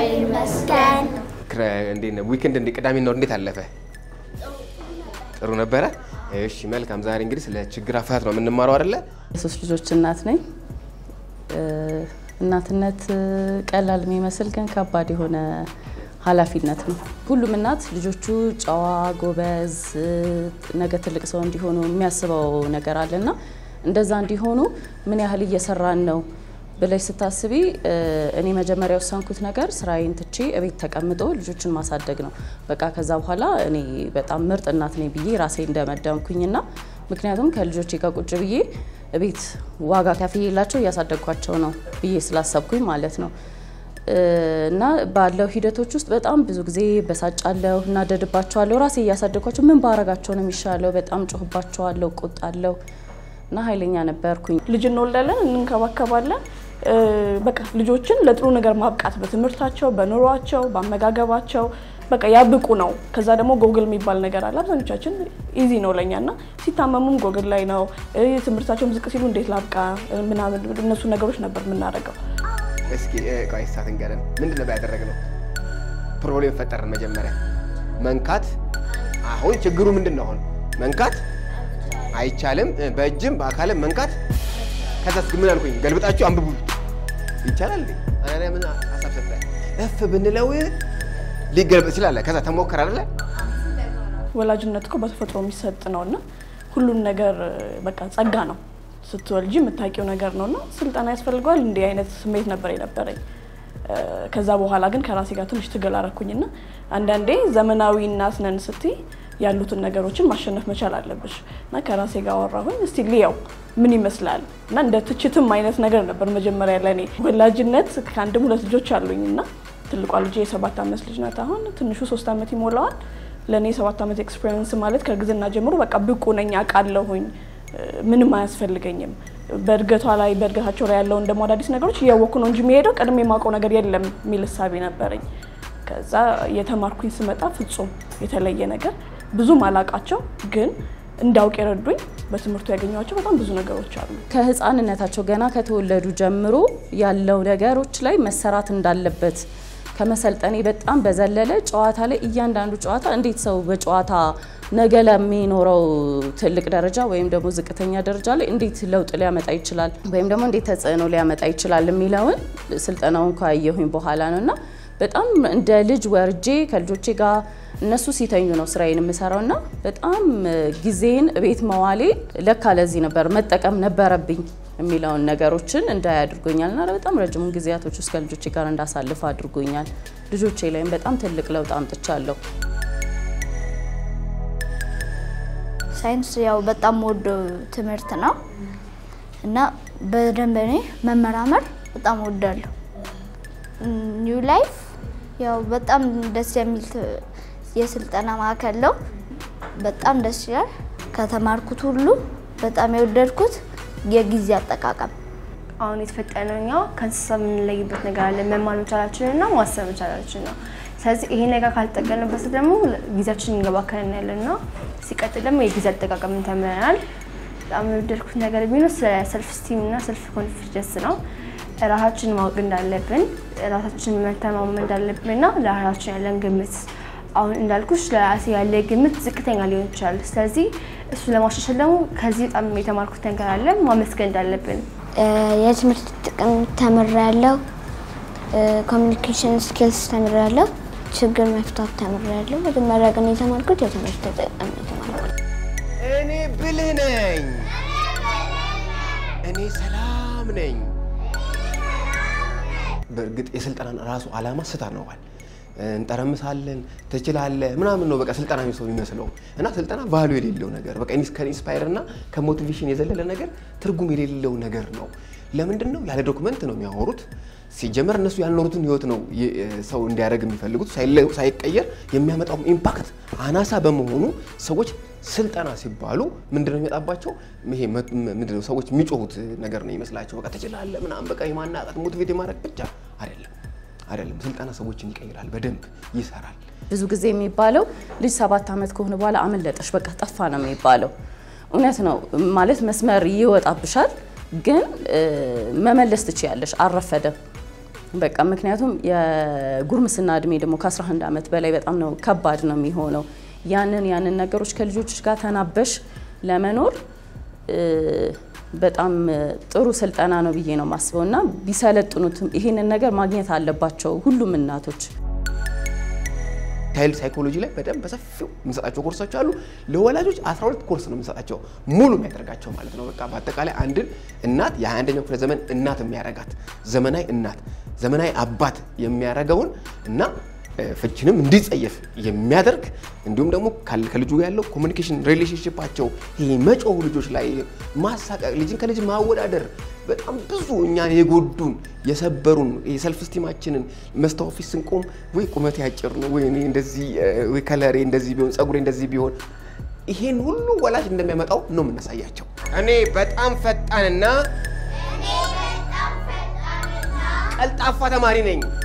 ይመስገን። እንዴት ነው ዊክንድ? እንደ ቅዳሜና እሑድ እንዴት አለፈ? ጥሩ ነበረ። እሺ መልካም። ዛሬ እንግዲህ ስለ ችግር አፈታት ነው የምንማረው አይደለ? የሶስት ልጆች እናት ነኝ። እናትነት ቀላል የሚመስል ግን ከባድ የሆነ ኃላፊነት ነው። ሁሉም እናት ልጆቹ ጨዋ፣ ጎበዝ፣ ነገ ትልቅ ሰው እንዲሆኑ የሚያስበው ነገር አለና እንደዛ እንዲሆኑ ምን ያህል እየሰራን ነው ብለሽ ስታስቢ እኔ መጀመሪያ የወሰንኩት ነገር ስራዬን ትቼ እቤት ተቀምጦ ልጆችን ማሳደግ ነው። በቃ ከዛ በኋላ እኔ በጣም ምርጥ እናት ነኝ ብዬ ራሴ እንደመደምኩኝና ምክንያቱም ከልጆቼ ጋር ቁጭ ብዬ እቤት ዋጋ ከፍዬላቸው እያሳደግኳቸው ነው ብዬ ስላሰብኩኝ ማለት ነው። እና ባለው ሂደቶች ውስጥ በጣም ብዙ ጊዜ በሳጫለሁ፣ እናደድባቸዋለሁ። ራሴ እያሳደግኳቸው ምን ባረጋቸው ነው የሚሻለው? በጣም ጮህባቸዋለሁ፣ ቆጣለሁ እና ኃይለኛ ነበርኩኝ። ልጅ እንወልዳለን፣ እንንከባከባለን። በቃ ልጆችን ለጥሩ ነገር ማብቃት በትምህርታቸው፣ በኑሯቸው፣ በአመጋገባቸው በቃ ያብቁ ነው። ከዛ ደግሞ ጎግል የሚባል ነገር አለ። አብዛኞቻችን ኢዚ ነው ለኛ እና ሲታመሙም ጎግል ላይ ነው። ትምህርታቸውም ዝቅ ሲሉ እንዴት ላብቃ ምናምን እነሱ ነገሮች ነበር የምናደርገው። እስኪ ቆይ ሳት እንገረን ምንድን ነው ያደረግነው? ፕሮብሌም ፈጠርን። መጀመሪያ መንካት። አሁን ችግሩ ምንድን ነው? አሁን መንካት አይቻልም፣ በእጅም በአካልም መንካት። ከዛስ ምን አልኩኝ? ገልብጣችሁ አንብቡ ይቻላል እንዴ? አናሪያ ምን ሀሳብ ሰጠ? እፍ ብንለው ሊገልበጥ ይችላል። ከዛ ተሞከረ አይደለ? ወላጅነት እኮ በተፈጥሮ የሚሰጥ ነው እና ሁሉም ነገር በቃ ጸጋ ነው ስትወልጂ የምታውቂው ነገር ነው እና ስልጠና ያስፈልገዋል እንዲህ አይነት ስሜት ነበር የነበረኝ። ከዛ በኋላ ግን ከራሴ ጋር ትንሽ ትግል አረኩኝና አንዳንዴ ዘመናዊ እናት ነን ስትይ ያሉትን ነገሮችን ማሸነፍ መቻል አለብሽ እና ከራሴ ጋር አወራሁኝ። እስቲ ልየው ምን ይመስላል እና እንደ ትችትም አይነት ነገር ነበር መጀመሪያ ለእኔ። ወላጅነት ከአንድም ሁለት ልጆች አሉኝ እና ትልቋ ልጅ የሰባት ዓመት ልጅ ናት አሁን፣ ትንሹ ሶስት ዓመት ይሞላዋል። ለእኔ የሰባት ዓመት ኤክስፔሪንስ ማለት ከእርግዝና ጀምሮ በቃ ብቁ ነኝ አውቃለሁኝ ምንም አያስፈልገኝም። በእድገቷ ላይ በእድገታቸው ላይ ያለውን ደግሞ አዳዲስ ነገሮች እያወቅኩ ነው እንጂ የሚሄደው ቀድሜ የማውቀው ነገር የለም የሚል እሳቤ ነበረኝ። ከዛ የተማርኩኝ ስመጣ ፍጹም የተለየ ነገር ብዙም አላቃቸው ግን እንዳውቅ የረዱኝ በትምህርቱ ያገኘኋቸው በጣም ብዙ ነገሮች አሉ። ከህፃንነታቸው ገና ከተወለዱ ጀምሮ ያለው ነገሮች ላይ መሰራት እንዳለበት ከመሰልጠኔ በጣም በዘለለ ጨዋታ ላይ እያንዳንዱ ጨዋታ እንዴት ሰው በጨዋታ ነገ ለሚኖረው ትልቅ ደረጃ ወይም ደግሞ ዝቅተኛ ደረጃ ላይ እንዴት ለውጥ ሊያመጣ ይችላል ወይም ደግሞ እንዴት ተጽዕኖ ሊያመጣ ይችላል የሚለውን ስልጠናውን ካየሁኝ በኋላ ነው እና በጣም እንደ ልጅ ወርጄ ከልጆቼ ጋር እነሱ ሲተኙ ነው ስራዬን የምሰራው እና በጣም ጊዜን ቤት መዋሌ ለካ ለዚህ ነበር መጠቀም ነበረብኝ የሚለውን ነገሮችን እንዳይ አድርጎኛል እና በጣም ረጅሙን ጊዜያቶች ውስጥ ከልጆቼ ጋር እንዳሳልፍ አድርጎኛል። ልጆቼ ላይም በጣም ትልቅ ለውጥ አምጥቻለሁ። ሳይንስ ያው በጣም ወዶ ትምህርት ነው እና በደንብ እኔ መመራመር በጣም ወዳለሁ። ኒው ላይፍ ያው በጣም ደስ የሚል የስልጠና ማዕከል ነው። በጣም ደስ ይላል። ከተማርኩት ሁሉ በጣም የወደድኩት የጊዜ አጠቃቀም አሁን የተፈጠነው እኛ ከእንስሳ የምንለይበት ነገር አለ። መማር መቻላችን እና ማሰብ መቻላችን ነው። ስለዚህ ይሄ ነገር ካልተጠቀምንበት ደግሞ ጊዜያችን እንገባከን ያለን ነው። ሲቀጥል ደግሞ የጊዜ አጠቃቀምን ተምረናል። በጣም የወደድኩት ነገር ቢኖር ስለ ሰልፍ ስቲም እና ሰልፍ ኮንፊደንስ ነው። ራሳችንን ማወቅ እንዳለብን፣ ራሳችንን መተማመን እንዳለብን እና ለራሳችን ያለን ግምት አሁን እንዳልኩሽ ለራሴ ያለ ግምት ዝቅተኛ ሊሆን ይችላል። ስለዚህ እሱ ለማሻሻል ደግሞ ከዚህ በጣም የተማርኩት ነገር አለ ማመስገን እንዳለብን የትምህርት ጥቅም ተምሬያለሁ። ኮሚኒኬሽን ስኪልስ ተምሬያለሁ። ችግር መፍታት ተምሬያለሁ። መጀመሪያ ግን የተማርኩት የትምህርት ጥቅም የተማርኩት እኔ ብልህ ነኝ፣ እኔ ሰላም ነኝ። በእርግጥ የስልጠናን ራሱ ዓላማ ስታ ነዋል እንጠረምሳለን ትችላለህ ምናምን ነው በቃ ስልጠና ሰው የሚመስለው እና ስልጠና ቫሉ የሌለው ነገር በቃ ከኢንስፓየር እና ከሞቲቬሽን የዘለለ ነገር ትርጉም የሌለው ነገር ነው። ለምንድን ነው ያለ ዶክመንት ነው የሚያወሩት? ሲጀመር እነሱ ያልኖሩትን ህይወት ነው ሰው እንዲያደርግ የሚፈልጉት። ሳይቀየር የሚያመጣው ኢምፓክት አናሳ በመሆኑ ሰዎች ስልጠና ሲባሉ ምንድነው የሚመጣባቸው? ይሄ ምንድነው ሰዎች የሚጮሁት ነገር ነው ይመስላቸው። በቃ ትችላለህ ምናምን በቃ የማናቀት ሞቲቬት የማድረግ ብቻ አይደለም አይደለም። ስልጠና ሰዎችን ይቀይራል፣ በደንብ ይሰራል። ብዙ ጊዜ የሚባለው ልጅ ሰባት ዓመት ከሆነ በኋላ አመለጠሽ በቃ ጠፋ ነው የሚባለው። እውነት ነው ማለት መስመር ይወጣብሻል፣ ግን መመለስ ትችያለሽ። አልረፈደም። በቃ ምክንያቱም የጉርምስና እድሜ ደግሞ ከ11 ዓመት በላይ በጣም ነው ከባድ ነው የሚሆነው። ያንን ያንን ነገሮች ከልጆች ጋር ተናበሽ ለመኖር እ፣ በጣም ጥሩ ስልጠና ነው ብዬ ነው የማስበው እና ቢሰለጥኑትም ይሄንን ነገር ማግኘት አለባቸው ሁሉም እናቶች። ቻይልድ ሳይኮሎጂ ላይ በደንብ በሰፊው የምንሰጣቸው ኮርሶች አሉ። ለወላጆች 12 ኮርስ ነው የምንሰጣቸው ሙሉ የሚያደርጋቸው ማለት ነው። በቃ በአጠቃላይ አንድን እናት የ21ኛው ክፍለ ዘመን እናት የሚያረጋት ዘመናዊ እናት፣ ዘመናዊ አባት የሚያረገውን እና እ፣ ፍቺንም እንዲጸየፍ የሚያደርግ እንዲሁም ደግሞ ካል- ከልጁ ጋር ያለው ኮሚኒኬሽን ሪሌሽንሽፓቸው ይሄ መጮህ ልጆች ላይ ማሳቀቅ፣ ልጅን ከልጅ ማወዳደር በጣም ብዙ እኛን የጎዱን የሰበሩን የሰልፍ ስቲማችንን መስታወት ፊት ስንቆም ወይ ቁመቴ አጭር ነው ወይ እኔ እንደዚህ እ፣ ወይ ከለሬ እንደዚህ ቢሆን ጸጉሬ እንደዚህ ቢሆን ይሄን ሁሉ ወላጅ እንደሚያመጣው ነው የምናሳያቸው። እኔ በጣም ፈጣንና ቀልጣፋ ተማሪ ነኝ።